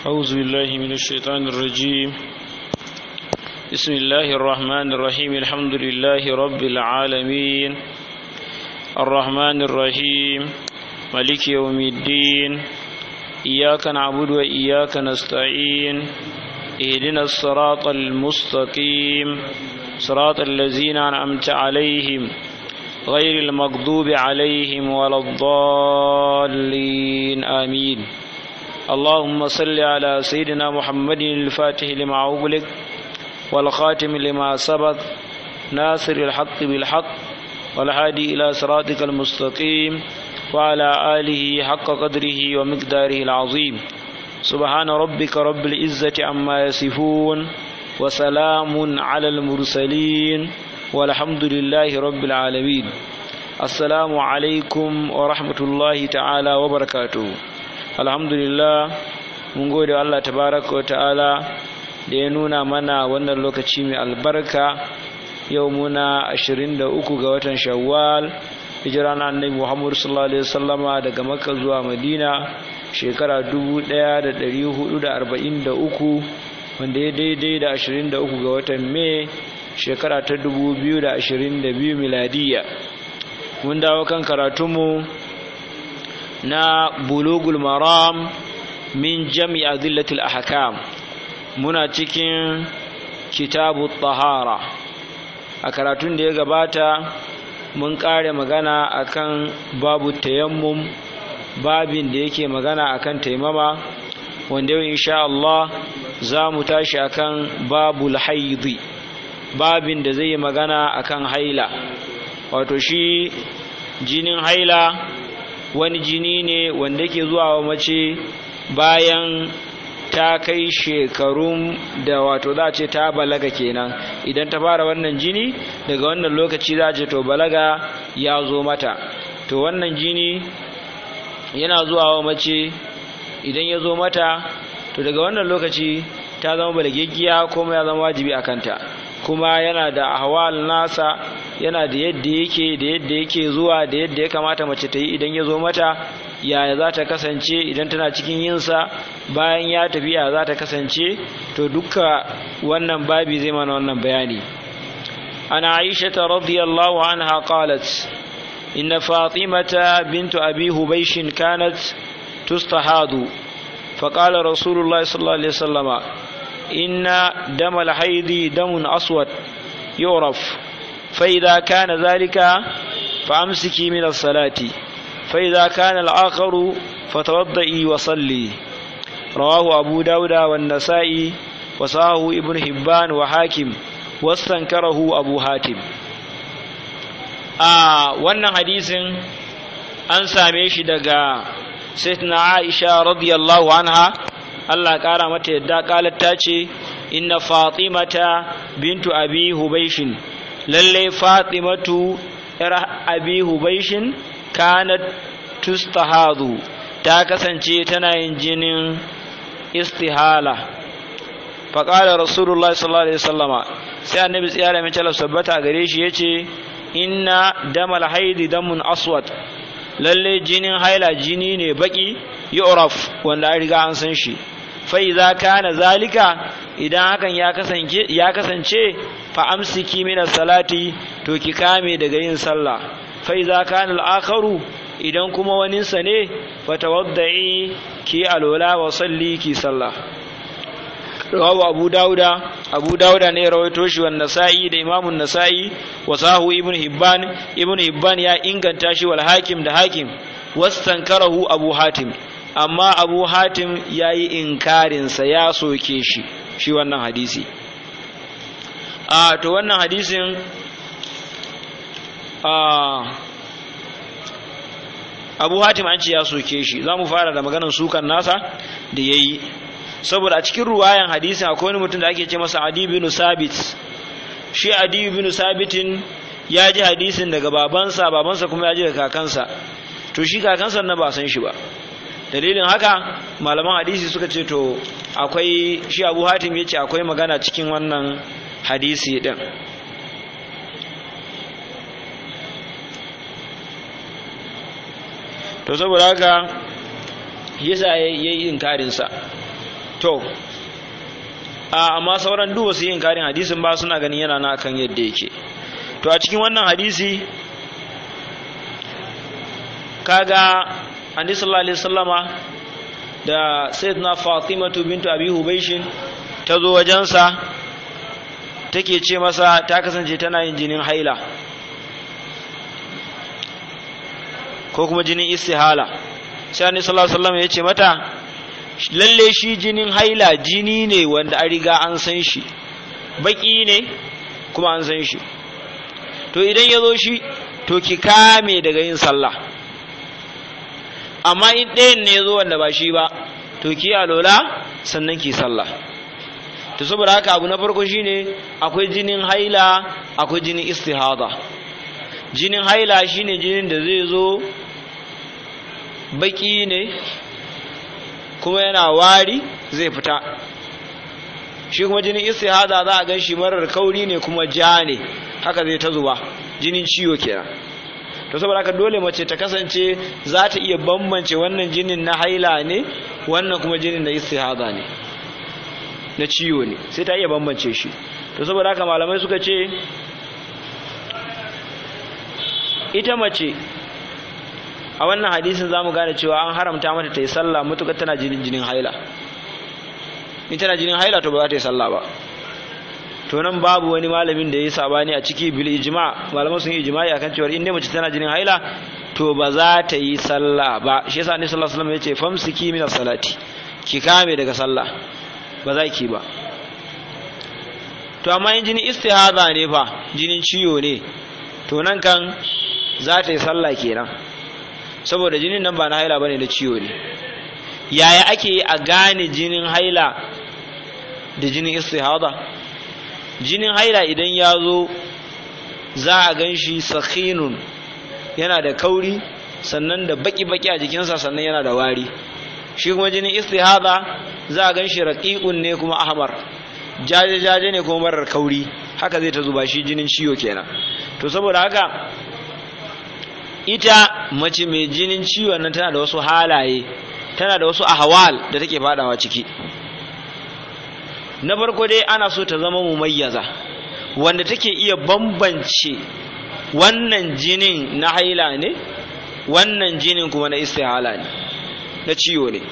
أعوذ بالله من الشيطان الرجيم بسم الله الرحمن الرحيم الحمد لله رب العالمين الرحمن الرحيم ملك يوم الدين إياك نعبد وإياك نستعين اهدنا الصراط المستقيم صراط الذين أنعمت عليهم غير المغضوب عليهم ولا الضالين آمين اللهم صل على سيدنا محمد الفاتح لما أغلق والخاتم لما سبق ناصر الحق بالحق والهادي إلى صراطك المستقيم وعلى آله حق قدره ومقداره العظيم سبحان ربك رب العزة عما يصفون وسلام على المرسلين والحمد لله رب العالمين السلام عليكم ورحمة الله تعالى وبركاته الحمد لله mun gode Allah tabaraka wa ta'ala da ya nuna mana wannan lokaci mai albarka yau muna 23 ga watan shawwal hijira na annabi Muhammad sallallahu alaihi wasallama daga Makka zuwa Madina shekara 1443 wanda ya daidai da 23 ga watan Mai shekara ta 2022 miladiya mun dawo kan karatunmu na bulugul maram min jami adillatil ahkam muna cikin kitabu tahara a karatun da ya gabata mun kare magana akan babu tayammum babin da yake magana akan taimama wanda yau insha Allah za mu tashi akan babul haidi babin da zai yi magana akan haila wato shi jinin haila wani jini ne wanda ke zuwa wa mace bayan ta kai shekarun da wato za a ce ta balaga kenan idan ta fara wannan jini daga wannan lokaci za a ce to balaga ya zo mata to wannan jini yana zuwa wa mace idan ya zo mata to daga wannan lokaci ta zama balagaggiya kuma ya zama wajibi a kanta kuma yana da ahwal nasa yana da yadda yake da yadda yake zuwa da yadda ya kamata mace ta yi idan ya zo mata yaya za ta kasance idan tana cikin yinsa bayan ya tafi ya za ta kasance to dukka wannan babi zai mana wannan bayani ana aisha ta radiyallahu anha qalat inna fatimata bintu abi hubaysh kanat tustahadu فقال رسول الله صلى الله عليه وسلم إن دم الحيض دم أسود يعرف فإذا كان ذلك فأمسكي من الصلاة فإذا كان الآخر فتوضئي وصلي رواه أبو داود والنسائي وصاه ابن حبان وحاكم واستنكره أبو حاتم آه wannan hadisin an same shi daga sayyidina Aisha radiyallahu anha Allah kara mata yadda kalat ta ce inna fatimata bintu abi hubaishin lalle fatimatu yar abi hubaishin kanat tustahadu ta kasance tana yin jinin istihala faƙalar rasulullah sallallahu alaihi wasallama sai annabi tsiyara mai talar sabbata gare shi yace inna damal haidi damun aswad lalle jinin haila jini ne baki yu'raf wanda an riga an san shi fa idza kana zalika idan hakan ya kasance ya kasance fa amsiki min salati to ki kame daga yin sallah fa idza kana al-akharu idan kuma waninsa ne fatawaddai ki alola wa salli ki sallah rawahu abu dauda abu dauda ne rawaito shi wan nasa'i da imamun nasa'i wa sahu ibn hibban ibn hibban ya inganta shi wal hakim da hakim wastankarahu abu hatim amma abu hatim yayi inkarin sa ya soke shi shi wannan hadisi a to wannan hadisin a abu hatim an ce ya soke shi za mu fara da maganar sukan nasa da ya yi saboda a cikin ruwayan hadisin akwai wani mutum da ake ce masa adi bin sabit shi adi bin sabitin ya ji hadisin daga babansa babansa kuma ya ji daga kakansa to shi kakansa na ba san shi ba dalilin haka malaman hadisi suka ce to akwai shi abu hatim ya ce akwai magana cikin wannan hadisi din to saboda haka yasa ya yi inkarinsa to amma sauran duk wasu yin karin hadisin ba suna ganin yana na kan yadda yake to a cikin wannan hadisi kaga annabi sallallahu alaihi wasallama da sayyidina fatimatu bintu abi hubaishin ta zo wajensa take ce masa ta kasance tana yin jinin haila ko kuma jinin istihala sai annabi sallallahu alaihi wasallam ya ce mata lalle shi jinin haila jini ne wanda an riga an san shi baki ne kuma an san shi to idan ya zo shi to ki kame daga yin sallah amma in ɗayan ne ya zo wanda ba shi ba to ki alola sannan ki sallah to saboda haka abu na farko shine akwai jinin haila akwai jinin istihada jinin haila shine jinin da zai zo baki ne kuma yana wari zai fita shi kuma jinin istihada za a gan shi marar kauri ne kuma ja ne haka zai ta zuba jinin ciwo kenan to saboda haka dole mace ta kasance za ta iya bambance wannan jinin na haila ne wannan kuma jinin na istihada ne na ciwo ne sai ta iya bambance shi to saboda haka malamai suka ce ita mace a wannan hadisin za mu gane cewa an haramta mata ta yi sallah matuƙar tana jinin jinin haila in tana jinin haila to ba za ta yi sallah ba to nan babu wani malamin da ya yi sabani a ciki bil ijma malaman sun yi ijma'i akan cewa in dai mace tana jinin haila to ba za ta yi sallah ba shi yasa annabi sallallahu alaihi wasallam ya ce famsiki min salati ki kame daga sallah ba za ki ba to amma in jinin istihada ne fa jinin ciwo ne to nan kan za ta yi sallah kenan saboda jinin nan ba na haila bane na ciwo ne yaya ake yi a gane jinin haila da jinin istihada jinin haila idan ya zo za a gan shi sakhinun yana da kauri sannan da baki-baki a jikinsa sannan yana da wari shi kuma jinin istihada za a gan shi raƙiƙun ne kuma ahmar jaje-jaje ne kuma marar kauri haka zai ta zuba shi jinin ciwo kenan to saboda haka ita mace mai jinin ciwon nan tana da wasu halaye tana da wasu ahwal da take fadawa ciki na farko dai ana so ta zama mumayyaza wanda take iya bambance wannan jinin na haila ne wannan jinin kuma na istihala ne na ciwo ne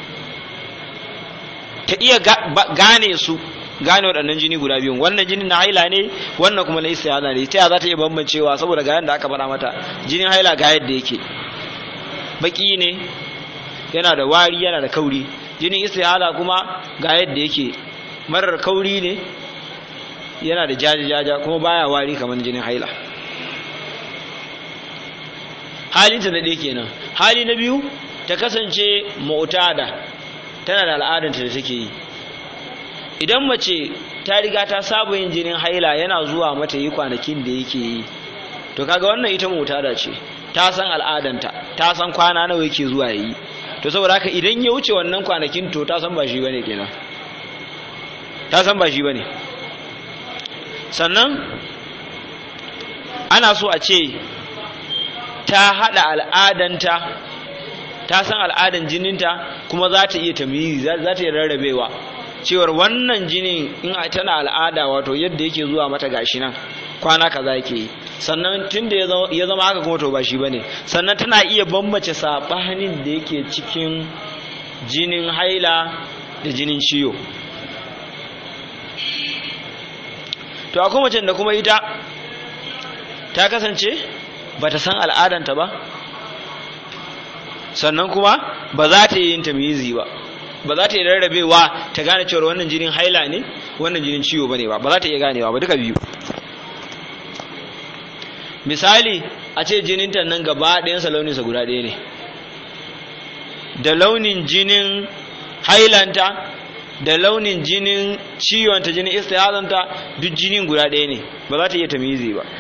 ta iya gane su gane waɗannan jini guda biyun wannan jinin na haila ne wannan kuma na istihala ne ta za ta iya bambancewa saboda ga yadda aka faɗa mata jinin haila ga yadda yake baki ne yana da wari yana da kauri jinin istihala kuma ga yadda yake marar kauri ne yana da jaja-jaja kuma baya wari kamar jinin haila halinta na ɗaya kenan hali na biyu ta kasance mu'tada tana da al'adanta da take yi idan mace ta riga ta saba yin jinin haila yana zuwa mata yi kwanakin da yake yi to kaga wannan ita mu'tada ce ta san al'adanta ta san kwana nawa yake zuwa yi to saboda haka idan ya wuce wannan kwanakin to ta san ba shi bane kenan ta san ba shi bane sannan ana so a ce ta hada al'adanta ta san al'adan jininta kuma za ta iya tamyizi za ta iya rarrabewa cewar wannan jinin in tana al'ada wato yadda yake zuwa mata gashi nan kwana kaza yake yi sannan tun da ya zama haka kuma to ba shi bane sannan tana iya bambace sabanin da yake cikin jinin haila da jinin ciwo to akwai macen da kuma ita ta kasance ba ta san al'adanta ba sannan kuma ba za ta yi yin tamyizi ba ba za ta yi rarrabewa ta gane cewa wannan jinin haila ne wannan jinin ciwo bane ba ba za ta iya ganewa ba duka biyu misali a ce jininta nan gaba ɗayansa launinsa guda ɗaya ne da launin jinin hailanta da launin jinin ciwonta jinin istihazanta duk jinin guda ɗaya ne ba za ta iya tamizi ba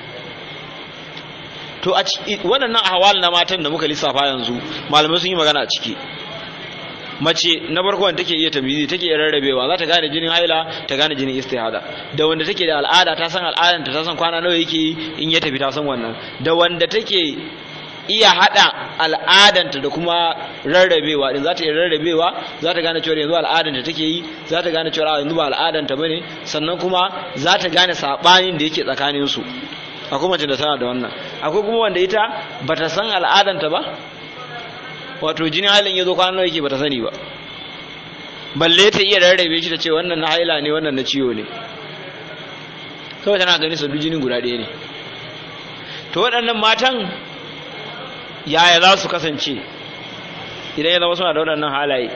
to a waɗannan ahwal na matan da muka lissafa yanzu malamai sun yi magana a ciki mace na farko wanda take iya tamizi take iya rarrabewa za ta gane jinin haila ta gane jinin istihada da wanda take da al'ada ta san al'adanta ta san kwana nawa yake yi in ya tafi ta san wannan da wanda take iya hada al'adanta da kuma rarrabewa din za ta iya rarrabewa za ta gane cewa yanzu al'adanta take yi za ta gane cewa yanzu ba al'adanta bane sannan kuma za ta gane sabanin da yake tsakanin su akwai mace da tana da wannan akwai kuma wanda ita bata san al'adanta ba wato jinin halin yazo kwana nawa yake bata sani ba balle ta iya rarrabe shi ta ce wannan na haila ne wannan na ciwo ne kawai tana gani su jinin guda ɗaya ne to waɗannan matan yaya za su kasance idan ya zama suna da waɗannan halaye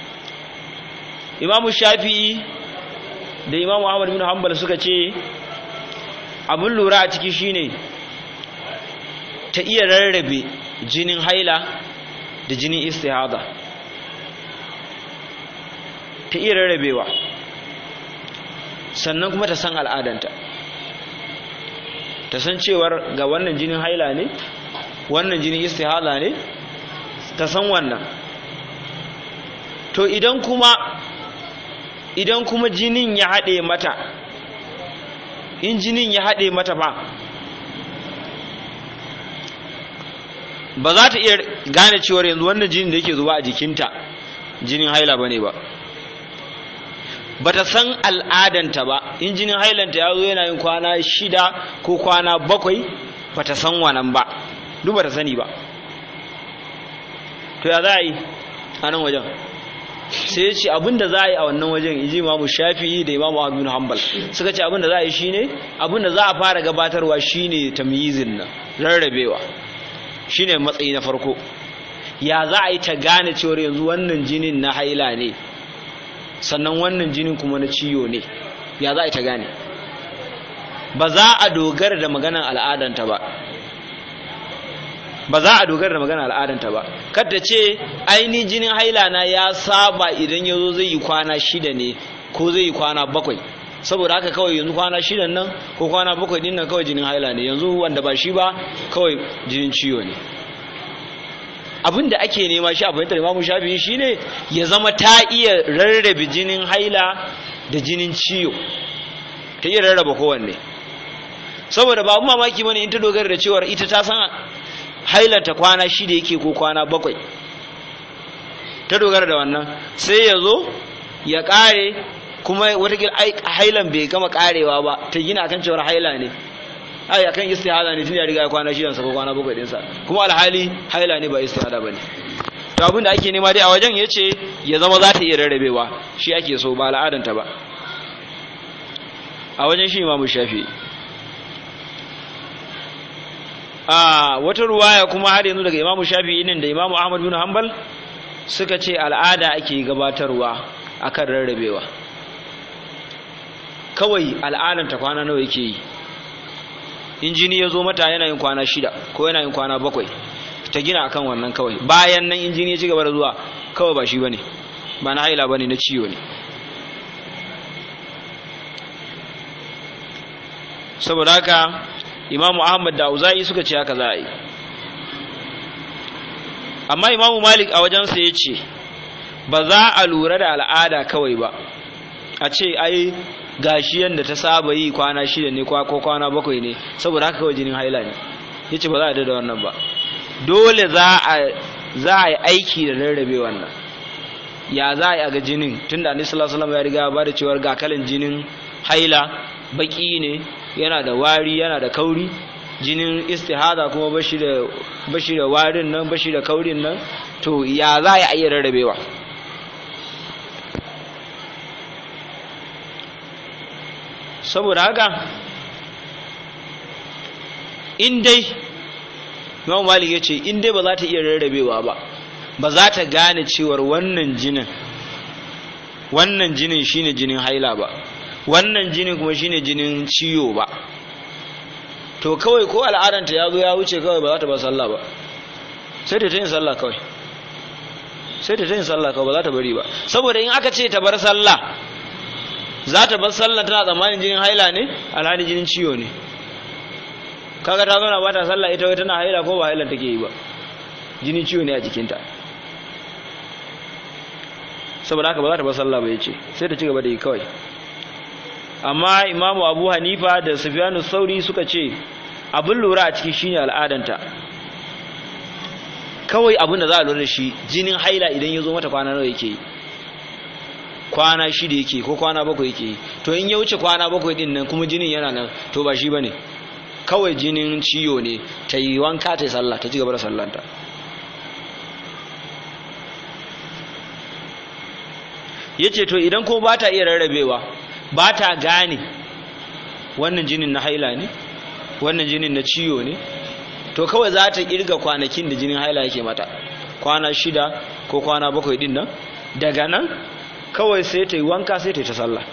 imamu shafi'i da imamu ahmad bin hanbal suka ce abin lura a ciki shine ta iya rarrabe jinin haila da jinin istihada ta iya rarrabewa sannan kuma ta san al'adanta ta san cewar ga wannan jinin haila ne wannan jinin istihala ne ta san wannan to idan kuma idan kuma jinin ya haɗe mata in jinin ya haɗe mata ba ba za ta iya gane cewar yanzu wannan jinin da yake zuba a jikinta jinin haila ba ne ba ba ta san al'adanta ba in jinin hailanta ya zo yana yin kwana shida ko kwana bakwai ba ta san wannan ba duk ba ta sani ba to ya za a yi a nan wajen sai ya ce abinda za a yi a wannan wajen iji imamu shafi'i da imamu abin hanbal suka ce abinda za a yi shine abinda za a fara gabatarwa shine tamyizin nan rarrabewa shine matsayi na farko ya za a yi ta gane cewar yanzu wannan jinin na haila ne sannan wannan jinin kuma na ciwo ne ya za a yi ta gane ba za a dogara da maganan al'adanta ba ba za a dogara da magana al'adanta ba kada ce aini jinin haila na ya saba idan ya zo zai yi kwana shida ne ko zai yi kwana bakwai saboda haka kawai yanzu kwana shidan nan ko kwana bakwai din nan kawai jinin haila ne yanzu wanda ba shi ba kawai jinin ciwo ne abin da ake nema shi a fahimtar imamu shafi'i shine ya zama ta iya rarrabe jinin haila da jinin ciwo ta iya rarraba kowanne saboda babu mamaki bane in ta dogara da cewar ita ta san hailanta kwana shida yake ko kwana bakwai ta dogara da wannan sai ya zo ya kare kuma watakila hailan bai gama karewa ba ta gina akan cewar haila ne ai akan istihada ne tun ya riga kwana shidan sa ko kwana bakwai din sa kuma alhali haila ne ba istihada bane to abin da ake nema dai a wajen yace ya zama za ta iya rarrabewa shi ake so ba al'adanta ba a wajen shi imamu shafi a wata ruwaya kuma har yanzu daga imamu shafi nan da imamu ahmad bin hanbal suka ce al'ada ake gabatarwa akan rarrabewa kawai al'adanta kwana nawa yake yi in jini ya zo mata yana yin kwana shida ko yana yin kwana bakwai ta gina akan wannan kawai bayan nan in jini ya ci gaba da zuwa kawai ba shi bane ba na haila bane na ciwo ne saboda haka imamu ahmad da auza'i suka ce haka za a yi amma imamu malik a wajensa ya ce ba za a lura da al'ada kawai ba a ce ai gashi yadda ta saba yi kwana shida ne ko kwana bakwai ne saboda haka kawai jinin haila ne ya ce ba za a da wannan ba dole za a yi aiki da rarrabe wannan ya za a yi a ga jinin tunda annabi sallallahu alaihi wasallam ya riga ba da cewar ga kalan jinin haila baki ne yana da wari yana da kauri jinin istihada kuma bashi da bashi da warin nan bashi da kaurin nan to ya za a iya rarrabewa saboda haka in dai Imam Malik ya ce in dai ba za ta iya rarrabewa ba ba za ta gane cewar wannan jinin wannan jinin shine jinin haila ba wannan jinin kuma shine jinin ciwo ba to kawai ko al'adanta ya zo ya wuce kawai ba za ta ba sallah ba sai ta yin sallah kawai sai ta yin sallah kawai ba za ta bari ba saboda in aka ce ta bar sallah za ta bar sallah tana tsammanin jinin haila ne alhali jinin ciwo ne kaga ta zauna ba ta sallah ita wai tana haila ko ba haila take yi ba jinin ciwo ne a jikinta saboda haka ba za ta bar sallah ba yace sai ta ci gaba da yi kawai amma imamu abu hanifa da sufyanu sauri suka ce abin lura a ciki shine al'adanta kawai abin da za a lura da shi jinin haila idan ya zo mata kwana nawa yake yi kwana shida yake ko kwana bakwai yake yi to in ya wuce kwana bakwai din nan kuma jinin yana nan to ba shi bane kawai jinin ciyo ne ta yi wanka ta yi sallah ta ci gaba da sallanta ya ce to idan ko ba ta iya rarrabewa ba ta gane wannan jinin na haila ne wannan jinin na ciyo ne to kawai za ta kirga kwanakin da jinin haila yake mata kwana shida ko kwana bakwai din nan daga nan kawai sai ta yi wanka sai ta yi ta sallah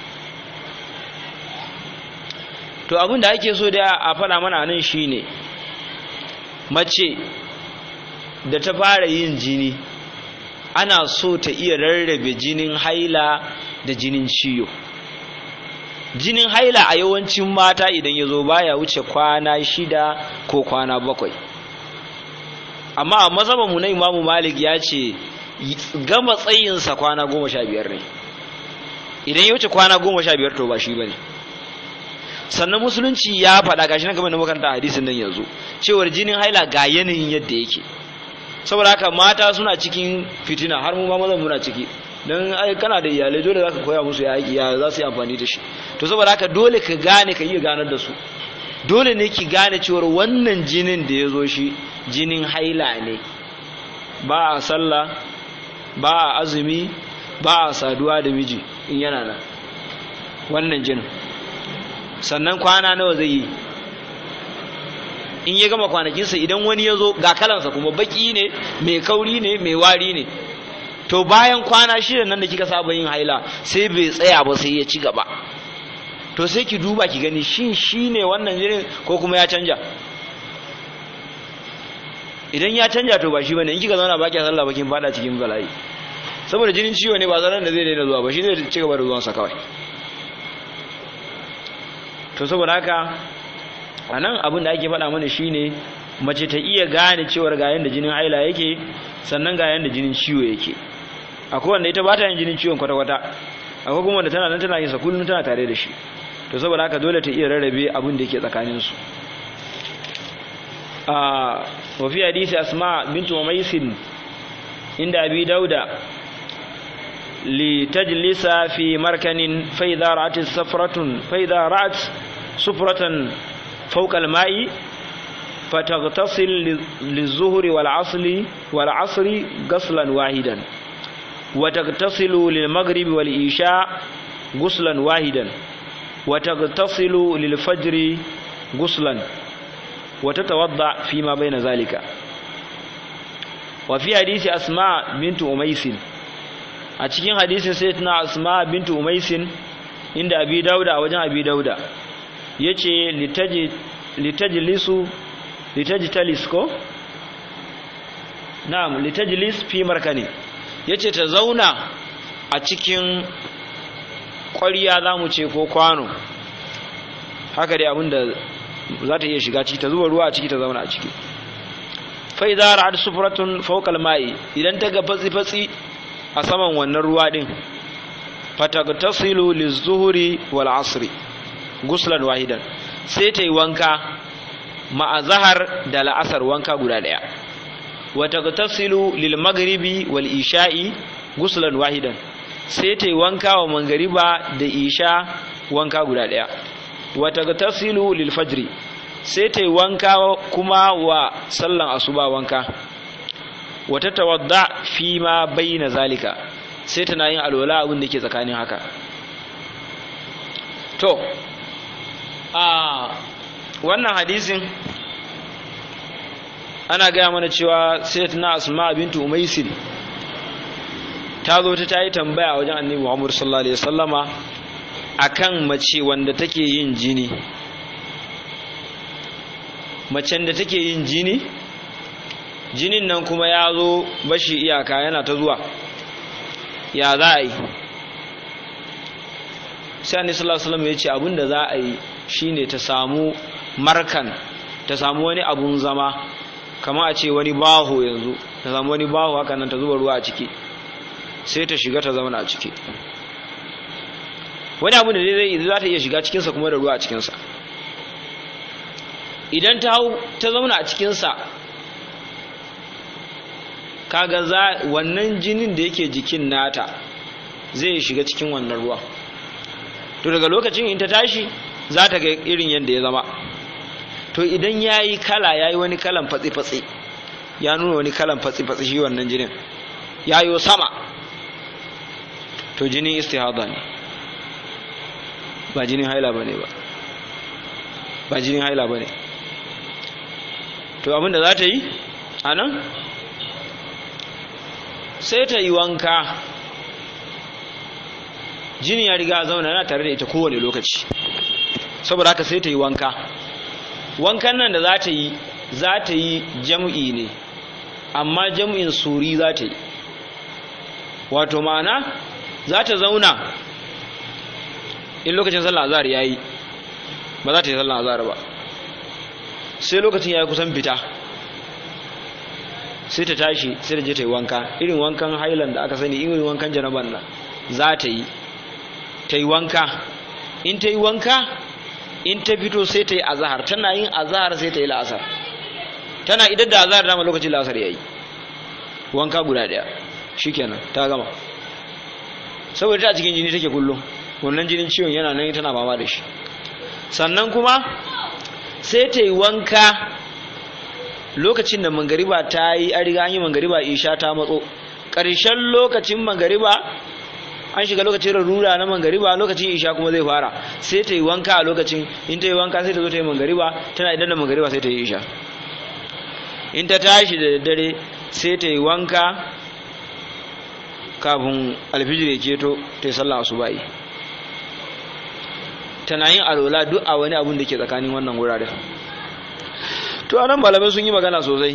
to abin da ake so da a faɗa mana nan shine mace da ta fara yin jini ana so ta iya rarrabe jinin haila da jinin ciyo jinin haila a yawancin mata idan ya zo baya wuce kwana shida ko kwana bakwai amma a mazhabanmu na imamu malik ya ce gama tsayinsa kwana goma sha biyar ne idan ya wuce kwana goma sha biyar to ba shi ba ne sannan musulunci ya faɗa gashi na game da makaranta hadisin nan yanzu cewar jinin haila ga yanayin yadda yake saboda haka mata suna cikin fitina har mu ma mazan muna ciki don ai kana da iyalai dole zaka koya musu ya ya za su yi amfani da shi to saboda haka dole ka gane ka iya ganar da su dole ne ki gane cewar wannan jinin da ya zo shi jinin haila ne ba a sallah ba a azumi ba a saduwa da miji in yana nan wannan jinin sannan kwana nawa zai yi in ya gama kwanakinsa idan wani ya zo ga kalansa kuma baki ne mai kauri ne mai wari ne to bayan kwana shida nan da kika saba yin haila sai bai tsaya ba sai ya ci gaba to sai ki duba ki gani shin shi ne wannan jinin ko kuma ya canja idan ya canja to ba shi bane in kika zauna ba ki sallah ba kin fada cikin bala'i saboda jinin ciwo ne ba zaran da zai daina zuwa ba shi zai ci gaba da zuwansa kawai to saboda haka a nan abin da ake faɗa mana shine mace ta iya gane cewar ga yanda jinin haila yake sannan ga yanda jinin ciwo yake akwai wanda ita ba ta yin jinin ciwon kwata-kwata akwai kuma wanda tana nan tana yin sa kullum tana tare da shi to saboda haka dole ta iya rarrabe abin da yake tsakanin su a wa fi hadisi asma bintu umaysin inda abi dauda li tajlisa fi markanin fa idza ra'at safratun fa idza ra'at sufratan فوق الماء فتغتسل للظهر والعصر والعصر غسلا واحدا وتغتسل للمغرب والعشاء غسلا واحدا وتغتسل للفجر غسلا وتتوضا فيما بين ذلك وفي حديث اسماء بنت اميس a cikin hadisin sayyidina asma bintu umaisin inda abi dauda a wajen abi dauda ya ce litajilisu litajitalis ko? na'am litajilis fi markani ya ce ta zauna a cikin ƙwariya za mu ce ko kwano haka dai abinda za ta iya shiga ciki ta zuba ruwa a ciki ta zauna a ciki fai za a sufuratun faukal ma'i idan ta ga fatsi-fatsi a saman wannan ruwa din fatagtasilu lizuhuri wal asri guslan wahidan sai ta yi wanka ma'azahar da la'asar wanka guda ɗaya wata tasilu lil magribi wal isha'i guslan wahidan sai ta yi wanka wa mangariba da isha wanka guda ɗaya wata tasilu lil fajri sai ta yi wanka kuma wa sallan asuba wanka wata tawadda fi ma bayyana zalika sai tana yin alwala abin da ke tsakanin haka to a wannan hadisin ana gaya mana cewa sayyidatuna asma bintu umaisin ta zo ta tayi tambaya wajen annabi Muhammad sallallahu alaihi wasallama akan mace wanda take yin jini macen da take yin jini jinin nan kuma ya zo bashi iyaka yana ta zuwa ya za a yi sai annabi sallallahu alaihi wasallam ya ce abinda za a yi shine ta samu markan ta samu wani abun zama kama a ce wani baho yanzu ta samu wani baho haka nan ta zuba ruwa a ciki sai ta shiga ta zama a ciki wani abu da zai za ta iya shiga cikinsa kuma da ruwa a cikinsa idan ta hau ta zauna a cikinsa kaga za wannan jinin da yake jikin nata zai shiga cikin wannan ruwa to daga lokacin in ta tashi za ta ga irin yadda ya zama to idan ya yi kala ya yi wani kalan fatsi-fatsi ya nuna wani kalan fatsi-fatsi shi wannan jinin ya yi sama to jinin istihada ne ba jinin haila ba ne ba ba jinin haila ba ne to abinda za ta yi a nan sai ta yi wanka jini ya riga zauna yana tare da ita kowane lokaci saboda haka sai ta yi wanka wankan nan da za ta yi za ta yi jam'i ne amma jam'in suri za ta yi wato ma'ana za ta zauna in lokacin sallah azhar ya yi ba za ta yi sallah azhar ba sai lokacin ya yi kusan fita sai ta tashi sai ta je ta yi wanka irin wankan hailan da aka sani irin wankan janaban nan za ta yi ta yi wanka in ta yi wanka in ta fito sai ta yi azahar tana yin azahar sai ta yi la'asar tana idan da azahar dama lokacin la'asar ya yi wanka guda ɗaya shikenan ta gama saboda ta cikin jini take kullum wannan jinin ciwon yana nan tana fama da shi sannan kuma sai ta yi wanka lokacin da mangariba ta yi an riga an yi mangariba isha ta matso ƙarshen lokacin mangariba an shiga lokacin rarura na mangariba lokacin isha kuma zai fara sai ta yi wanka a lokacin in ta yi wanka sai ta zo ta yi mangariba tana idan da mangariba sai ta yi isha in ta tashi da daddare sai ta yi wanka kafin alfijir ya keto ta yi sallah asuba'i tana yin alola duk a wani abun da ke tsakanin wannan wuraren to anan malamai sun yi magana sosai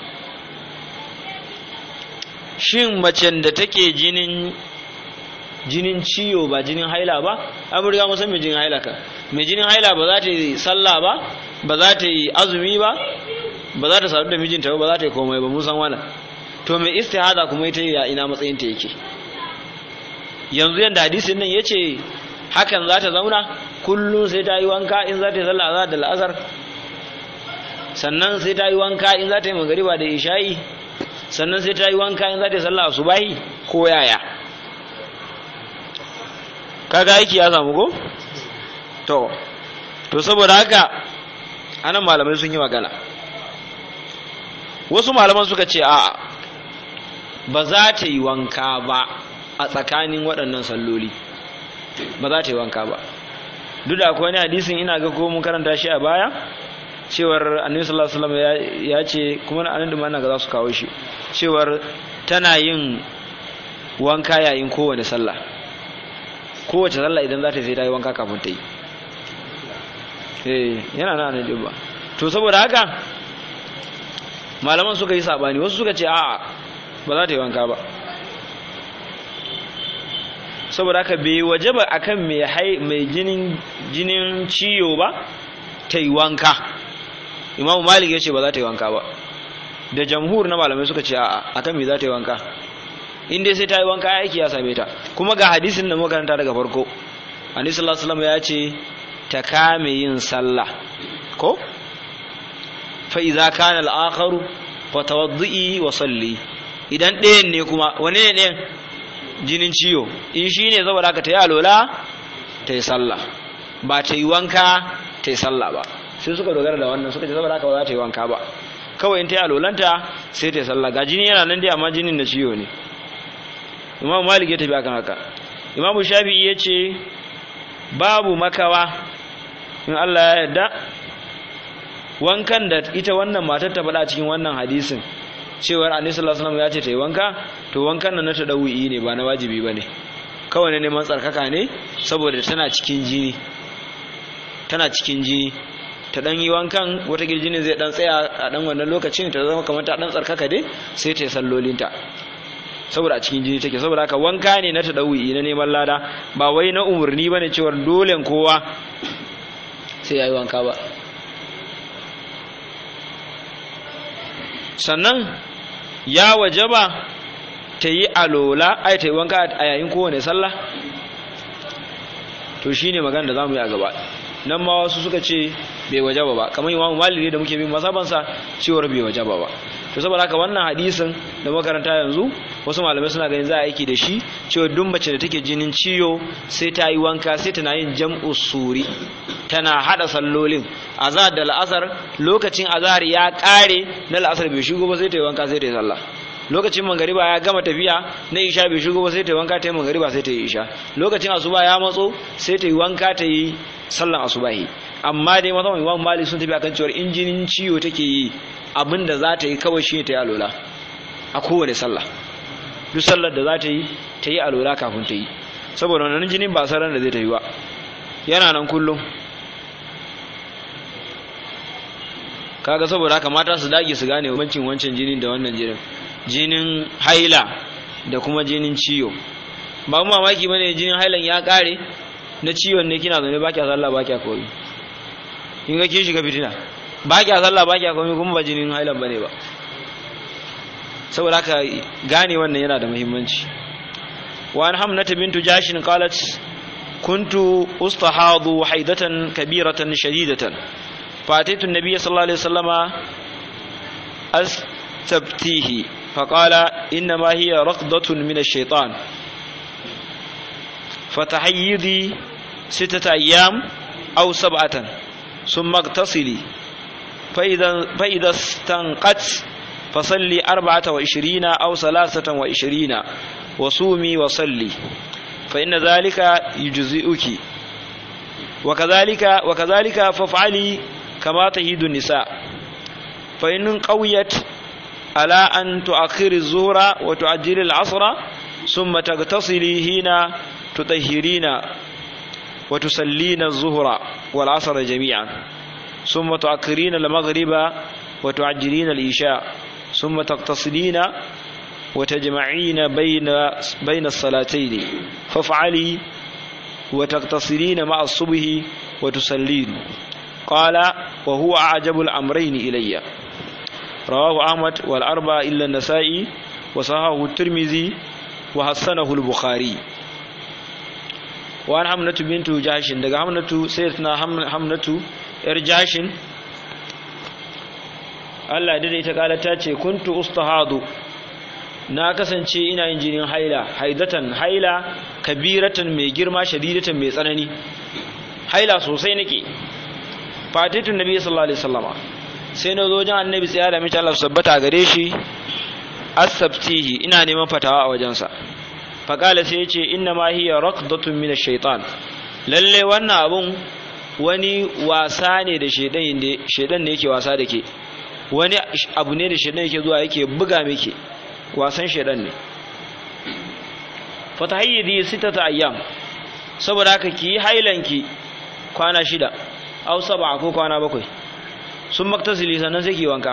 shin macen da take jinin jinin ciwo ba jinin haila ba an riga mun san mai jinin haila ka mai jinin haila ba za ta yi sallah ba ba za ta yi azumi ba ba za ta sadu da mijinta ba ba za ta yi komai ba mun san wannan to mai istihada kuma ita ya ina matsayin ta yake yanzu yanda hadisin nan yace hakan za ta zauna kullum sai ta yi wanka in za ta yi sallah azhar da la'asar sannan sai ta yi wanka in za ta yi magariba da isha'i sannan sai ta yi wanka in za ta yi sallah asubahi ko yaya kaga aiki ya samu ko to to saboda haka anan malamai sun yi magana wasu malaman suka ce a ba za ta yi wanka ba a tsakanin waɗannan salloli ba za ta yi wanka ba duk da akwai wani hadisin ina ga ko mun karanta shi a baya cewar annabi sallallahu alaihi wasallam ya ce kuma na anan da mana ga za su kawo shi cewar tana yin wanka yayin kowane sallah kowace sallah idan za ta sai ta yi wanka kafin ta yi eh yana nan ne ba to saboda haka malaman suka yi sabani wasu suka ce a'a ba za ta yi wanka ba saboda haka bai waje ba akan mai hai mai jinin jinin ciyo ba ta yi wanka imamu malik ya ce ba za ta yi wanka ba da jamhur na malamai suka ce a'a akan me za ta yi wanka in dai sai ta yi wanka aiki ya same ta kuma ga hadisin da makaranta daga farko annabi sallallahu alaihi wasallam ya ce ta kame yin sallah ko fa idza kana al-akharu fa tawaddi wa salli idan ɗayan ne kuma wane ne ɗayan jinin ciwo in shi ne saboda ka ta yi alola ta yi sallah ba ta yi wanka ta yi sallah ba sai suka dogara da wannan suka ce saboda haka ba za ta yi wanka ba kawai in ta yi alolanta sai ta yi sallah ga jini yana nan dai amma jinin na ciwo ne imam malik ya tafi akan haka imam shafi'i ya ce babu makawa in allah ya yarda wankan da ita wannan matar ta faɗa cikin wannan hadisin cewar annabi sallallahu alaihi wasallam ya ce ta yi wanka to wankan nan na tadawi ne ba na wajibi bane kawai ne neman tsarkaka ne saboda tana cikin jini tana cikin jini ta dan yi wankan wata girjinin zai dan tsaya a dan wannan lokacin ta zama kamar ta dan tsarkaka dai sai ta yi sallolinta saboda a cikin jini take saboda haka wanka ne na tadawi na neman lada ba wai na umurni bane cewar dole kowa sai yayi wanka ba sannan ya wajaba ta yi alola ai ta yi wanka a yayin kowane sallah to shine magana da zamu yi a gaba nan ma wasu suka ce bai wajaba ba kamar imamu maliki da muke bin masabansa cewar bai wajaba ba to saboda haka wannan hadisin da makaranta yanzu wasu malamai suna ganin za a aiki da shi cewa duk mace da take jinin ciwo sai ta yi wanka sai tana yin jam'u suri tana hada sallolin azhar da la'asar lokacin azhar ya kare na la'asar bai shigo ba sai ta yi wanka sai ta yi sallah lokacin mangariba ya gama tafiya na isha bai shigo ba sai ta yi wanka ta yi mangariba sai ta yi isha lokacin asuba ya matso sai ta yi wanka ta yi sallan asubahi amma dai mazan imam malik sun tafi akan cewa injinin ciwo take yi abin da za ta yi kawai shi ta yi alola a kowane sallah duk sallar da za ta yi ta yi alola kafin ta yi saboda wannan jinin ba saran da zai ta yi ba yana nan kullum kaga saboda haka mata su dage su gane bambancin wancan jinin da wannan jinin jinin haila da kuma jinin ciwo ba mu mamaki bane jinin hailan ya kare na ciwon ne kina zaune ba kya sallah ba kya koyi in ga kin shiga fitina ba kya sallah ba kya koyi kuma ba jinin hailan bane ba saboda haka gane wannan yana da muhimmanci wa an hamnata bintu jashin qalat kuntu ustahadu haidatan kabiratan shadidatan فأتيت النبي صلى الله عليه وسلم أستبتيه فقال إنما هي رقضة من الشيطان فتحيضي ستة أيام أو سبعة ثم اغتسلي فإذا, فإذا استنقت فصلي أربعة وعشرين أو ثلاثة وعشرين وصومي وصلي فإن ذلك يجزئك وكذلك وكذلك فافعلي كما تهيد النساء فإن قويت على أن تؤخر الظهر وتعجل العصر ثم تغتسلي هنا تطهرين وتسلين الظهر والعصر جميعا ثم تؤخرين المغرب وتعجلين الإشاء ثم تغتسلين وتجمعين بين بين الصلاتين فافعلي وتغتسلين مع الصبح وتسلين قال وهو أعجب الأمرين إلي رواه أحمد والأربعة إلا النسائي وصححه الترمذي وحسنه البخاري وعن حمنة بنت جاش دغ حمنة سيدنا حمنة ار جاش Allah da ita kala ta ce kuntu ustahadu na kasance ina yin jinin haila haidatan haila kabiratan mai girma shadidatan mai tsanani haila sosai nake fatitun nabi sallallahu alaihi wasallama sai na zo wajen annabi tsaya da mace Allah sabbata gare shi asabtihi ina neman fatawa a wajensa faqala sai yace inna ma hiya raqdatun min ash-shaytan lalle wannan abun wani wasa ne da shedan ne shedan ne yake wasa da ke wani abu ne da shedan yake zuwa yake buga miki wasan shedan ne fatahayyidi sitata ayyam saboda haka ki hailanki kwana shida aw sab'a ko kwana bakwai sun maktasili sannan sai ki wanka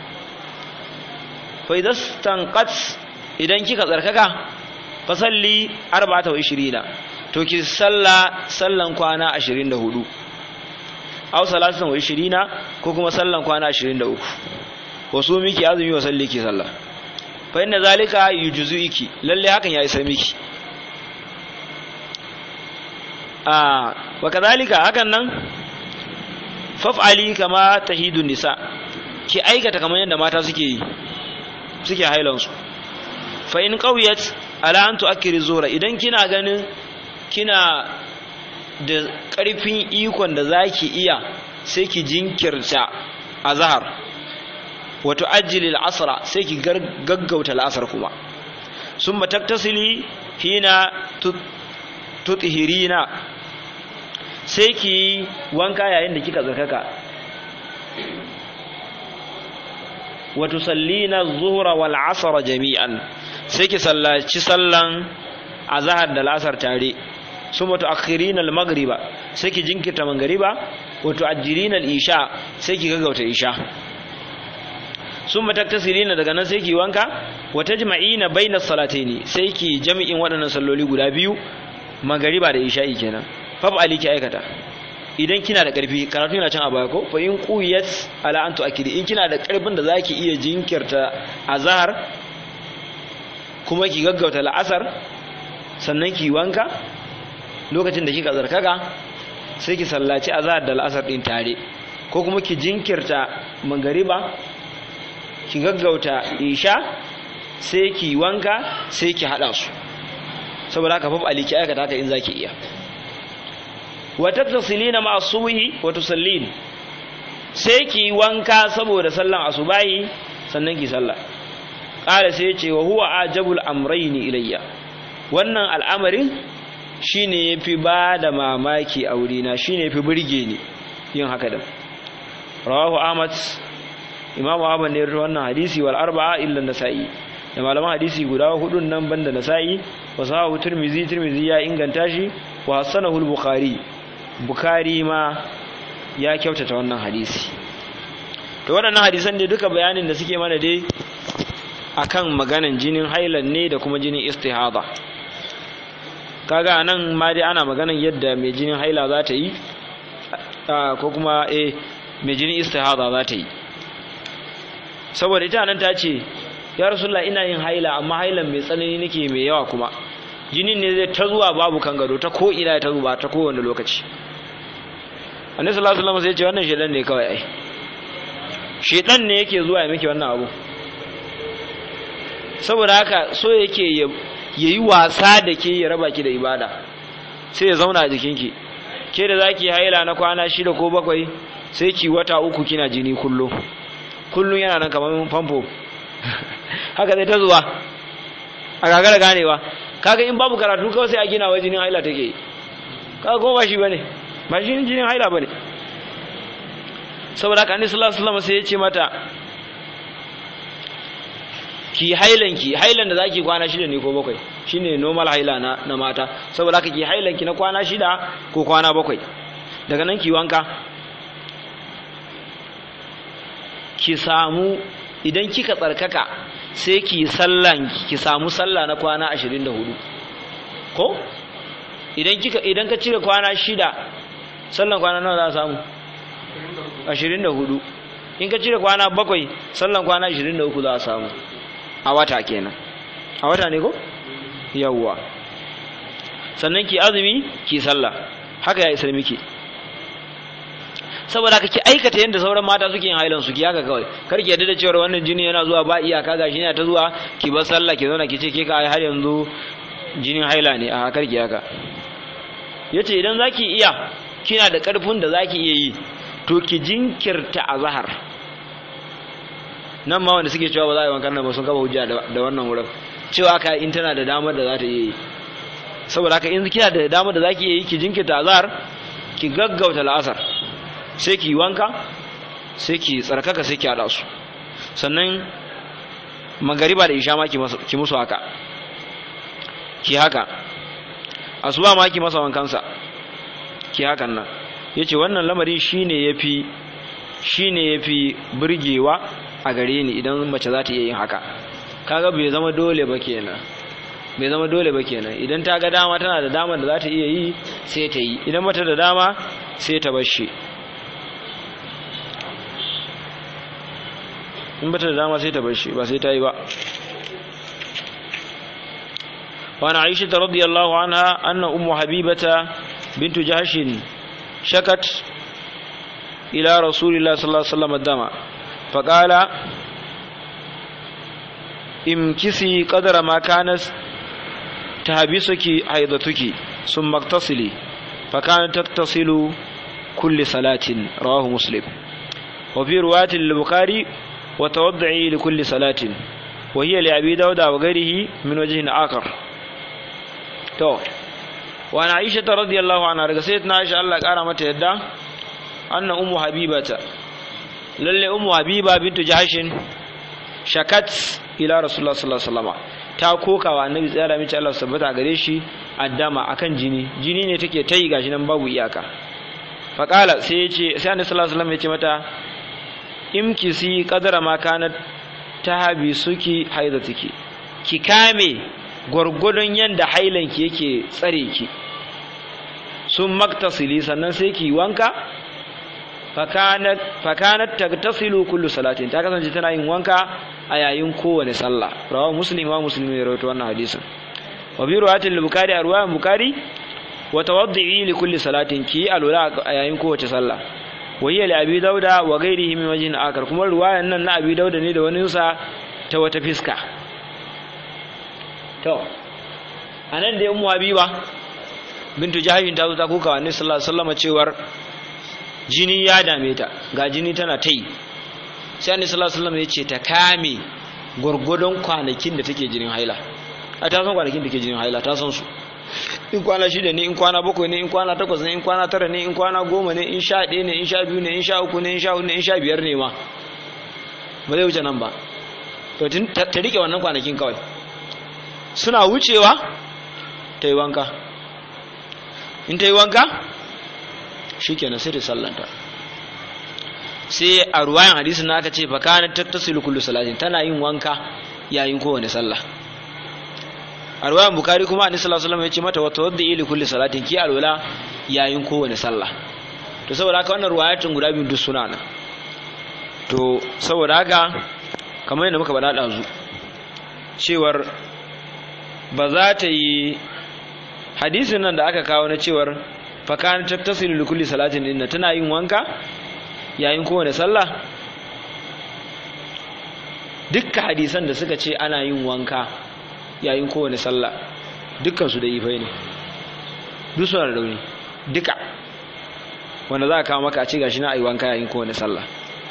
fa idan stanqat idan kika tsarkaka fa salli 24 to ki salla sallan kwana 24 aw salatan wa 20 ko kuma sallan kwana 23 wasu miki azumi wa salli ki sallah fa inna zalika yujzuiki lalle hakan ya isa miki a wa kadhalika hakan nan faf'ali kama tahidun nisa ki aikata kamar yadda mata suke yi suke hailan su fa in qawiyat ala an tu'akkiri zuhra idan kina ganin kina da karfin ikon da zaki iya sai ki jinkirta azhar wa tu'ajjili al-asra sai ki gaggauta al-asr kuma summa taktasili hina tuthirina sai ki wanka yayin da kika tsarkaka wa tusallina adh-dhuhra wal 'asra jami'an sai ki sallaci sallan azhar da al'asar tare summa tu'akhirina al-maghriba sai ki jinkirta maghriba wa tu'ajjilina al-isha sai ki gaggauta isha summa taktasirina daga nan sai ki wanka wa tajma'ina bayna salataini sai ki jami'in waɗannan salloli guda biyu maghriba da isha'i kenan fab ali ki aikata idan kina da karfi karatu yana can a baya ko fa in quyat ala an tu'akidi in kina da karfin da zaki iya jinkirta azhar kuma ki gaggauta la'asar sannan ki wanka lokacin da kika zarkaga sai ki sallaci azhar da la'asar din tare ko kuma ki jinkirta magariba ki gaggauta isha sai ki wanka sai ki hada su saboda haka faf aliki aikata haka in zaki iya wa tattasilina ma subhi wa tusallin sai ki wanka saboda sallan asubahi sannan ki sallah qala sai ya ce wa huwa ajabul amrayni ilayya wannan al'amarin shine yafi ba da mamaki a wurina shine yafi burge ni yin haka da rawahu ahmad imamu ahmad ne ya wannan hadisi wal arba'a illa nasa'i da malaman hadisi guda hudun nan banda nasa'i wa sahahu tirmizi tirmizi ya inganta shi wa hasanahu al-bukhari bukhari ma ya kyautata wannan hadisi to waɗannan hadisan ne duka bayanin da suke mana dai akan maganan jinin hailan ne da kuma jinin istihada kaga anan ma dai ana maganan yadda mai jinin haila za ta yi ko kuma eh mai jinin istihada za ta yi saboda ita nan ta ce ya rasulullah ina yin haila amma hailan mai tsanani nake mai yawa kuma jinin ne zai ta zuwa babu kan gado ta ko ina ta zuba ta kowane lokaci annabi sallallahu alaihi wasallam sai ya ce wannan shedan ne kawai ai shedan ne yake zuwa ya miki wannan abu saboda haka so yake ya yi wasa da ke ya raba ki da ibada sai ya zauna a jikinki ke da zaki haila na kwana shida ko bakwai sai ki wata uku kina jini kullum kullum yana nan kamar famfo haka zai ta zuwa a gagara ganewa kaga in babu karatu kawai sai a gina wa jinin haila take kaga kuma ba shi bane ba shi jinin haila bane saboda haka annabi sallallahu alaihi wasallam sai ya ce mata ki hailan ki hailan da zaki kwana shida ne ko bakwai shine normal haila na na mata saboda haka ki hailan ki na kwana shida ko kwana bakwai daga nan ki wanka ki samu idan kika tsarkaka sai ki sallan ki samu sallah na kwana 24 ko idan kika idan ka cire kwana shida sallan kwana nawa za a samu 24 in ka cire kwana bakwai sallan kwana 23 za a samu a wata kenan a wata ne ko yawwa sannan ki azumi ki sallah haka ya isar miki saboda haka ki aikata yadda sauran mata suke yin hailan su ki haka kawai kar ki yadda da cewa wannan jini yana zuwa ba iyaka gashi ne ta zuwa ki bar sallah ki zauna ki ce ke ka har yanzu jinin haila ne a kar ki haka yace idan zaki iya kina da karfin da zaki iya yi to ki jinkirta azhar nan ma wanda suke cewa ba za a yi wankan nan ba sun kaba hujja da wannan wurin cewa ka in tana da damar da za ta iya yi saboda haka in kina da damar da za ki iya yi ki jinkirta azhar ki gaggauta la'asar sai ki wanka sai ki tsarkaka sai ki haɗa su sannan magariba da isha ma ki musu haka ki haka asuba ma ki masa wankansa ki hakan nan yace wannan lamari shine yafi shine yafi burgewa a gare ni idan mace za ta iya yin haka kaga bai zama dole ba kenan bai zama dole ba kenan idan ta ga dama tana da dama da za ta iya yi sai ta yi idan mata da dama sai ta bar shi in bata da dama sai ta bar shi ba sai ta yi ba وعن عائشة رضي الله عنها أن أم حبيبة بنت جهش شكت إلى رسول الله صلى الله عليه وسلم الدم فقال امكسي قدر ما كانت تهبسك حيضتك ثم اغتسلي فكانت تغتسل كل صلاة رواه مسلم وفي رواية للبخاري وتوضعي لكل صلاة وهي لأبي داود وغيره من وجه آخر تو وعن عائشة رضي الله عنها رقصيتنا عائشة الله قال يدا أن أم حبيبة lalle ummu habiba bintu jahashin shakat ila rasulullah sallallahu alaihi wasallam ta koka wa annabi tsara mace Allah sabbata gare shi addama akan jini jini ne take tayi gashi nan babu iyaka fa qala sai yace sai annabi sallallahu alaihi wasallam yace mata imkisi qadara ma kanat tahabi suki haidatiki ki kame gwargwadon yanda hailanki yake tsare ki sun maktasili sannan sai ki wanka fakanat tagtasilu kullu salatin ta kasance tana yin wanka a yayin kowane sallah rawahu muslim wa muslim ya rawaito wannan hadisin wa bi riwayatil bukhari a riwayan bukhari wa tawaddi li kulli salatin ki alwala a yayin kowace sallah wayya li abi dauda wa ghairihi min wajhin akar kuma ruwayan nan na abi dauda ne da wani sa ta wata fiska to anan da ummu habiba bintu jahabin ta zo ta kuka wa annabi sallallahu alaihi wasallam cewar jini ya dame ta ga jini tana ta yi sai annabi sallallahu alaihi wasallam ya ce ta kame gurgudun kwanakin da take jinin haila a ta san kwanakin da ke jinin haila ta san su in kwana shida ne in kwana bakwai ne in kwana takwas ne in kwana tara ne in kwana goma ne in sha ɗaya ne in sha biyu ne in sha uku ne in sha hudu ne in sha biyar ne ma ba zai wuce nan ba to ta rike wannan kwanakin kawai suna wucewa ta yi wanka in ta yi wanka shi kenan sai ta sallanta sai a ruwayan hadisin na aka ce fa kana tattasilu kullu salatin tana yin wanka yayin kowane sallah a ruwayan bukari kuma annabi sallallahu alaihi wasallam ya ce mata wata wadda ili kulli salatin ki alwala yayin kowane sallah to saboda haka wannan ruwayatun guda biyu duk suna nan to saboda haka kamar yadda muka faɗa ɗazu cewar ba za ta yi hadisin nan da aka kawo na cewar fakana tattasilu li kulli salatin inna tana yin wanka yayin kowane sallah dukkan hadisan da suka ce ana yin wanka yayin kowane sallah dukkan su da ifai ne duk suna da rauni duka wanda za a kawo maka a ce gashi na ayi wanka yayin kowane sallah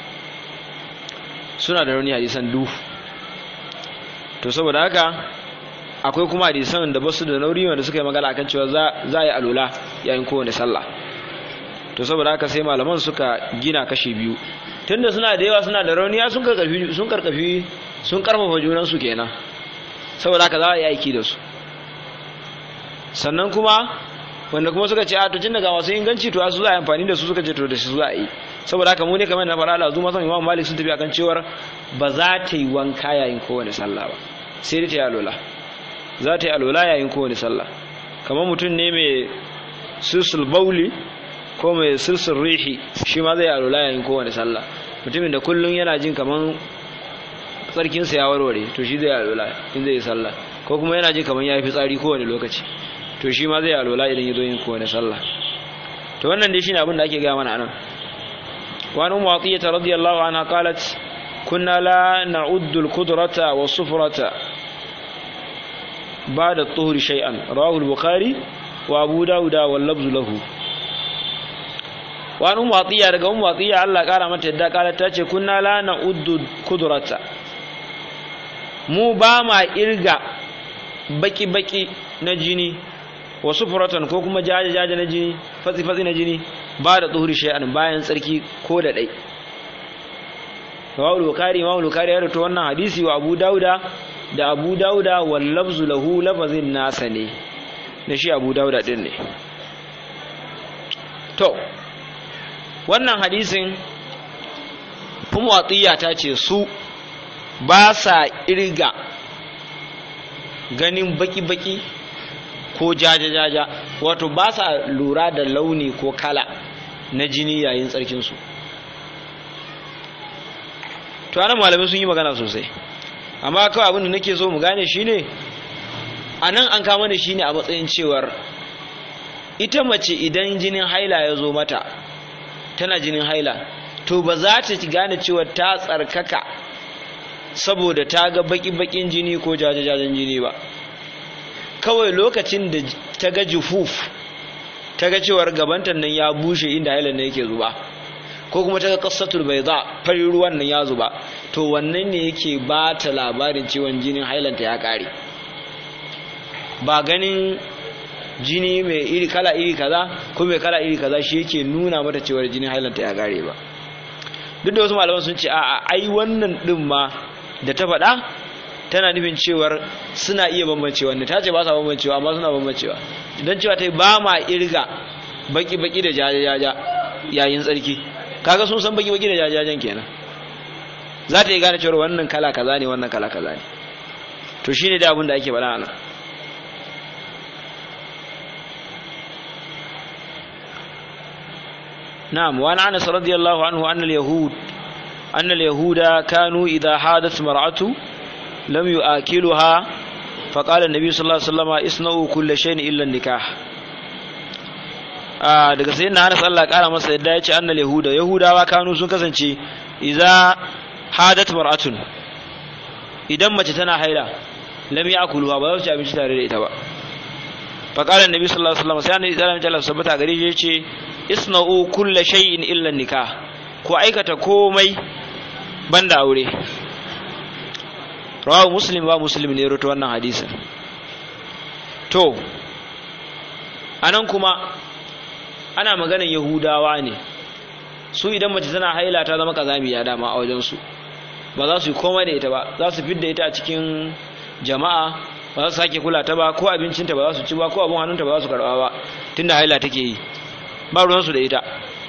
suna da rauni hadisan du to saboda haka akwai kuma hadisan da basu da nauri wanda suka yi magana akan cewa za a yi alula yayin kowane sallah to saboda haka sai malaman suka gina kashi biyu tunda suna da yawa suna da rauniya sun karkafi sun karkafi sun karfafa junan su kenan saboda haka za a yi aiki da su sannan kuma wanda kuma suka ce a to tun daga masu inganci to su za a yi amfani da su suka ce to da su za a yi saboda haka mu ne kamar na faɗa da zuma san imam malik sun tafi akan cewar ba za ta yi wanka yayin kowane sallah ba sai dai ta yi alola za ta yi alola yayin kowane sallah kamar mutum ne mai silsul bauli ko mai silsul rihi shi ma zai yi alola yayin kowane sallah mutumin da kullum yana jin kamar tsarkinsa ya warware to shi zai yi alola in zai yi sallah ko kuma yana jin kamar ya yi fitsari kowane lokaci to shi ma zai yi alola idan ya zo yin kowane sallah to wannan dai shine abin da ake gaya mana anan وعن أم عطية رضي الله عنها قالت كنا لا نعد القدرة والصفرة بعد الطهر شيئا رواه البخاري وأبو داود واللفظ له وعن أم عطية رجع أم عطية الله قال متى دا قالت تاتي كنا لا نعد القدرة mu ba ma irga baki-baki na jini wasu furatan ko kuma jaje-jaje na jini fatsi-fatsi na jini ba da tsohuri shay'an bayan tsarki ko da ɗai rawul bukari imam bukari ya rato wannan hadisi wa abu dauda da abu dauda wal lafzu lahu lafazin nasa ne da shi abu dauda din ne to wannan hadisin kuma ta ce su ba sa irga ganin baki-baki ko jaja-jaja wato ba sa lura da launi ko kala na jini yayin tsarkinsu to ana malamai sun yi magana sosai amma kawai abin da nake so mu gane shine a nan an kama da shine a matsayin cewar ita mace idan jinin haila ya zo mata tana jinin haila to ba za ta gane cewa ta tsarkaka saboda ta ga baki-bakin jini ko jajajajen jini ba kawai lokacin da ta ga jufuf ta ga cewar gabantan nan ya bushe inda hailan nan yake zuba ko kuma ta ga kasatul bai za fari ruwan nan ya zuba to wannan ne yake ba ta labarin ciwon jinin hailanta ya kare ba ganin jini mai iri kala iri kaza ko mai kala iri kaza shi yake nuna mata cewar jinin hailanta ya kare ba duk da wasu malaman sun ce a ai wannan din ma da ta faɗa tana nufin cewar suna iya bambancewa ne ta ce ba sa bambancewa amma suna bambancewa idan cewa ta yi ba ma irga baki-baki da jajajaja yayin tsarki kaga sun san baki-baki da jajajajen kenan za ta yi gane cewar wannan kala kaza ne wannan kala kaza ne to shine da abin da ake faɗa nan نعم وعن انس رضي الله عنه ان اليهود ان اليهود كانوا اذا حادث مرأة لم يؤكلها فقال النبي صلى الله عليه وسلم اصنعوا كل شيء الا النكاح daga sai na Anas Allah kara masa yadda ya ce annal yahuda yahudawa kanu sun kasance idza hadat mar'atun idan mace tana haila lam yakuluha ba za su ci abinci tare da ita ba fa qala annabi sallallahu alaihi wasallam sai annabi sallallahu alaihi wasallam sabata gare shi yace isna'u kulla shay'in illa nikah ko aikata komai banda aure rawahu muslim ba muslim ne rawaito wannan hadisin to anan kuma ana maganan yahudawa ne su idan mace tana haila ta zama kazamiya dama a wajen su ba za su yi komai da ita ba za su fidda ita a cikin jama'a ba za su sake kula ta ba ko abincinta ba za su ci ba ko abin hannunta ba za su karba ba tunda haila take yi ba ruwansu da ita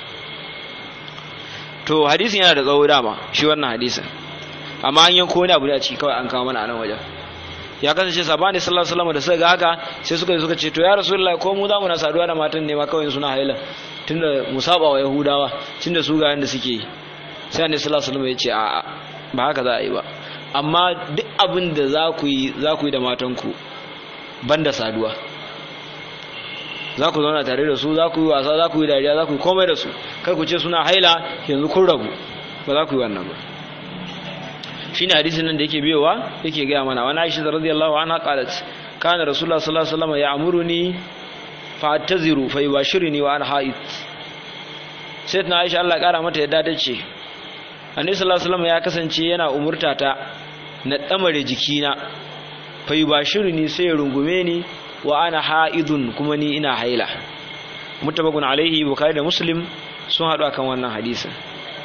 to hadisin yana da tsawo dama shi wannan hadisin amma an yanko wani abu ne a ciki kawai an kawo mana a nan wajen ya kasance sabani sallallahu alaihi wasallam da suka ga haka sai suka suka ce to ya rasulullahi ko mu za mu na saduwa da matan ne ma kawai suna haila tunda mu saba wa yahudawa tunda su ga yanda suke yi sai annabi sallallahu alaihi wasallam ya ce a'a ba haka za a yi ba amma duk abin da za ku yi za ku yi da matanku banda saduwa za ku zauna tare da su za ku yi wasa za ku yi dariya za ku yi komai da su kar ku ce suna haila yanzu kun rabu ba za ku yi wannan ba shine hadisin nan da yake biyowa yake gaya mana wani aisha radiyallahu anha qalat kana rasulullah sallallahu alaihi wasallam ya'muruni fa ataziru fa yubashiruni wa ana haid sai na aisha Allah kara mata yadda ta ce annabi sallallahu alaihi wasallam ya kasance yana umurta ta na damare jikina fa yubashiruni sai ya rungume ni wa ana haidun kuma ni ina haila mutabakun alaihi bukhari da muslim sun haɗu akan wannan hadisin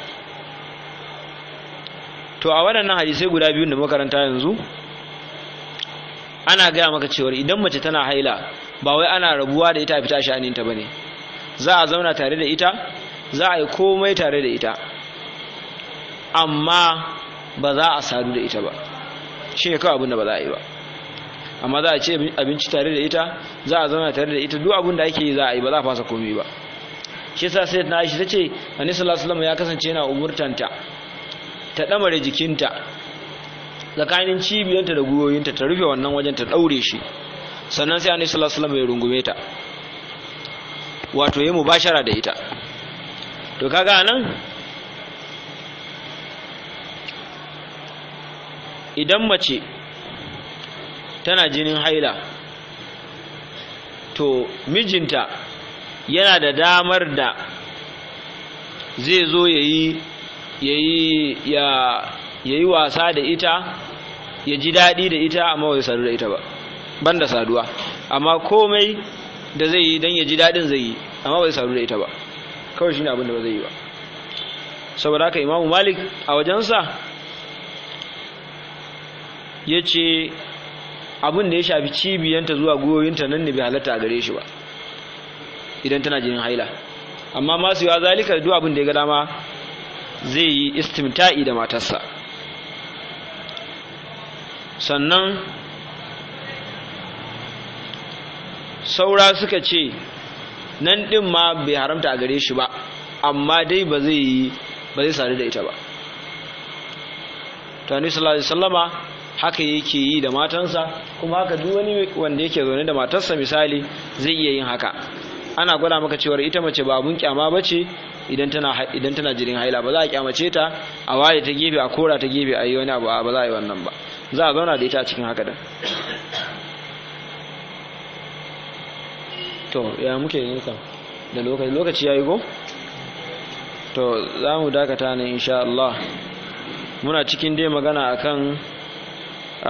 to a waɗannan hadisai guda biyun da makaranta yanzu ana gaya maka cewar idan mace tana haila ba wai ana rabuwa da ita a fita sha'aninta ba ne za a zauna tare da ita za a yi komai tare da ita amma ba za a sadu da ita ba shi ne kawai abin da ba za a yi ba amma za a ce abinci tare da ita za a zauna tare da ita duk abin da ake yi za a yi ba za a fasa komai ba shi yasa sai na shi tace annabi sallallahu alaihi wasallam ya kasance yana umurtanta ta damare jikinta tsakanin cibiyanta da gwiwoyinta ta rufe wannan wajen ta daure shi sannan sai annabi sallallahu alaihi wasallam ya rungume ta wato yayi mubashara da ita to kaga nan idan mace tana jinin haila to mijinta yana da damar da zai zo ya yi wasa da ita ya ji daɗi da ita amma bai sadu da ita ba ban da saduwa amma komai da zai yi don ya ji daɗin zai yi amma bai sadu da ita ba kawai shi ne abin da ba zai yi ba saboda haka imamu malik a wajensa ya ce abin da ya shafi cibiyanta zuwa gwiwoyinta nan ne bai halatta a gare shi ba idan tana jinin haila amma masu yawa zalika duk abin da ya ga dama zai yi istimta'i da matarsa sannan saura suka ce nan ɗin ma bai haramta a gare shi ba amma dai ba zai yi ba zai sadu da ita ba tani sallallahu alaihi wasallama haka yake yi da matansa kuma haka duk wani wanda yake zaune da matarsa misali zai iya yin haka ana gwada maka cewa ita mace ba abun kyama bace idan tana idan tana jirin haila ba za a kyamace ta a waye ta gefe a kora ta gefe a yi wani abu ba za a yi wannan ba za a zauna da ita a cikin haka da to ya muke yin kan da lokaci lokaci yayi go to za mu dakata ne insha Allah muna cikin dai magana akan a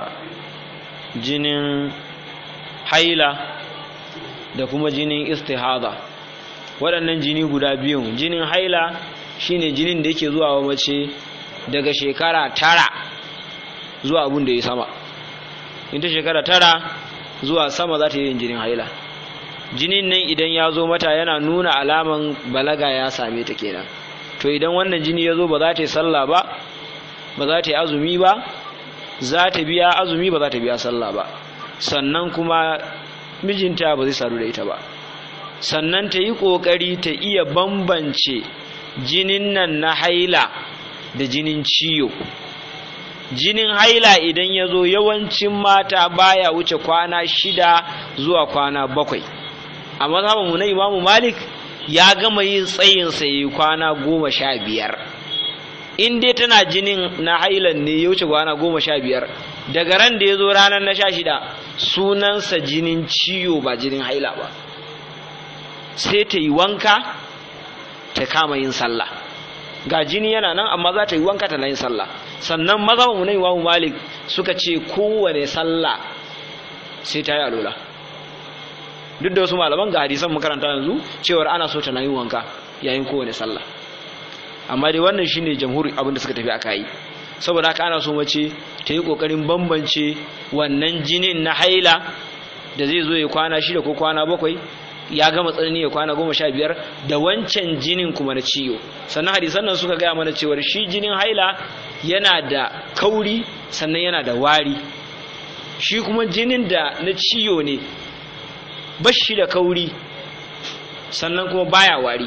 jinin haila da kuma jinin istihada waɗannan jini guda biyun jinin haila shine jinin da yake zuwa wa mace daga shekara tara zuwa abun da ya sama in ta shekara tara zuwa sama za ta yi jinin haila jinin nan idan ya zo mata yana nuna alaman balaga ya same ta kenan to idan wannan jini ya zo ba za ta yi sallah ba ba za ta yi azumi ba za ta biya azumi ba za ta biya sallah ba sannan kuma mijinta ba zai sadu da ita ba sannan ta yi ƙoƙari ta iya bambance jinin nan na haila da jinin ciyo jinin haila idan ya zo yawancin mata baya wuce kwana shida zuwa kwana bakwai a mazhabin mu na imamu malik ya gama yin tsayin sa yi kwana goma sha biyar in dai tana jinin na hailan ne ya wuce kwana goma sha biyar daga ran da ya zo ranar na sha shida sunansa jinin ciwo ba jinin haila ba sai ta yi wanka ta kama yin sallah ga jini yana nan amma za ta yi wanka ta yin sallah sannan mazhabin mu na imamu malik suka ce kowane sallah sai ta yi alola duk da wasu malaman ga hadisan makaranta yanzu cewar ana so ta na yin wanka yayin kowane sallah amma dai wannan shine jamhuri abin da suka tafi aka yi saboda haka ana so mace ta yi kokarin bambance wannan jinin na haila da zai zo ya kwana shida ko kwana bakwai ya gama tsanani ya kwana goma sha biyar da wancan jinin kuma na ciwo sannan hadisan nan suka gaya mana cewar shi jinin haila yana da kauri sannan yana da wari shi kuma jinin da na ciwo ne bashi da kauri sannan kuma baya wari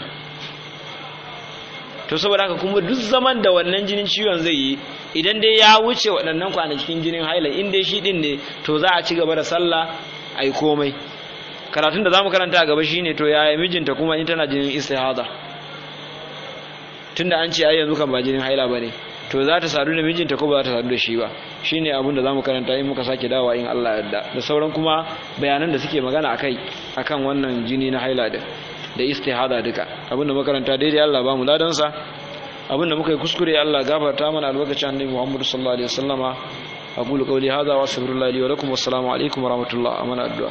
to saboda haka kuma duk zaman da wannan jinin ciwon zai yi idan dai ya wuce waɗannan kwanakin jinin haila in dai shi ɗin ne to za a ci gaba da sallah a yi komai karatun da za mu karanta a gaba shine to yaya mijinta kuma in tana jinin istihada tunda an ce ai yanzu kan ba jinin haila bane to za ta sadu da mijinta ko ba za ta sadu da shi ba shine abin da zamu karanta in muka sake dawowa in Allah ya yarda da sauran kuma bayanan da suke magana akai akan wannan jini na haila da da istihada duka abin da makaranta daidai Allah ba mu ladan sa abin da muka yi kuskure Allah gafarta mana albarkacin annabi Muhammad sallallahu alaihi wasallama aqulu qawli hadha wa astaghfirullahi li wa lakum wassalamu alaikum wa rahmatullahi amana addu'a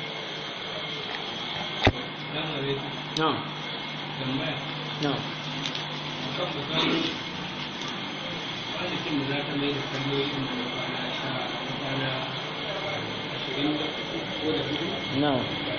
na'am na'am kan bukari kwanakin da za ta mai da kalmomin da kwana sha kwana ashirin da ko da hudu na'am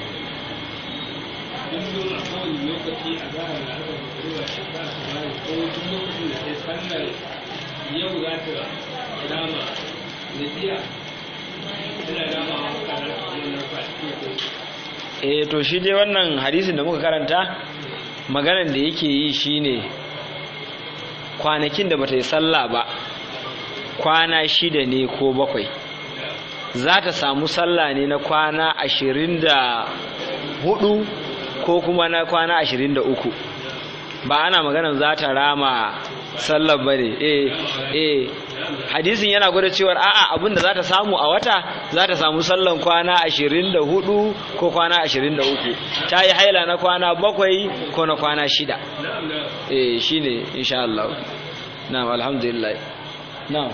duk nuna kowane lokaci a zahar da aka bukari shi ta su bari ko duk lokacin da sai sallar yau za ta dama da jiya tana dama wa kana ta wannan kwanakin ko eh to shi dai wannan hadisin da muka karanta maganan da yake yi shine kwanakin da bata yi sallah ba kwana shida ne ko bakwai za ta samu sallah ne na kwana ashirin da hudu ko kuma na kwana ashirin da uku ba ana maganan za ta rama sallar ba ne eh eh hadisin yana gwada cewar a'a abinda za ta samu a wata za ta samu sallan kwana ashirin da hudu ko kwana ashirin da uku ta yi haila na kwana bakwai ko na kwana shida eh shine insha Allah na'am alhamdulillah na'am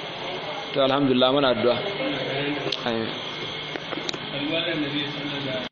to alhamdulillah muna addu'a amin alwalar nabi sallallahu